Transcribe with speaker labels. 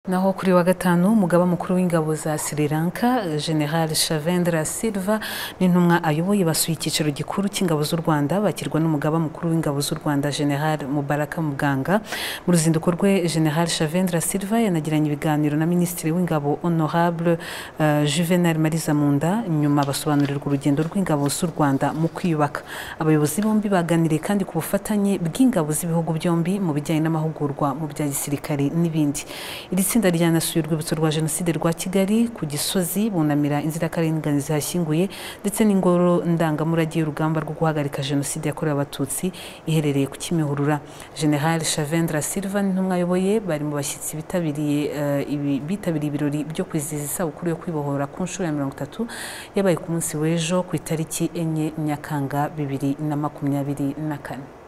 Speaker 1: naho kuri wa gatanu umugaba mukuru w'ingabo za Sri Lanka General Shavendra Silva n'intumwa ayoboye basuye icyicaro gikuru cy'ingabo z'u Rwanda bakirwa n'umugaba mukuru w'ingabo z'u Rwanda General Mubaraka Muganga mu ruzinduko rwe General Shavendra Silva yanagiranye ibiganiro na Minisitiri w'ingabo Honorable uh, Juvenal Mariza Munda nyuma basobanurirwa urugendo rw'ingabo z'u Rwanda mu kwiyubaka abayobozi bombi baganiriye kandi ku bufatanye bw'ingabo z'ibihugu byombi mu bijyanye n'amahugurwa mu bya gisirikare n'ibindi iri tsinda ryanasuye urwibutso rwa jenoside rwa kigali ku gisozi bunamira inzirakarengane zihashyinguye ndetse n'ingoro ndangamurage y'urugamba rwo guhagarika jenoside yakorewe abatutsi iherereye ku kimihurura general shavendra silva n'intumwa ayoboye bari mu bashyitsi bitabiriye eh, ibi- bitabiriye ibirori byo kwizihiza isabukuru yo kwibohora ku nshuro ya mirongo itatu yabaye ku munsi w'ejo ku itariki enye nyakanga bibiri na makumyabiri na kane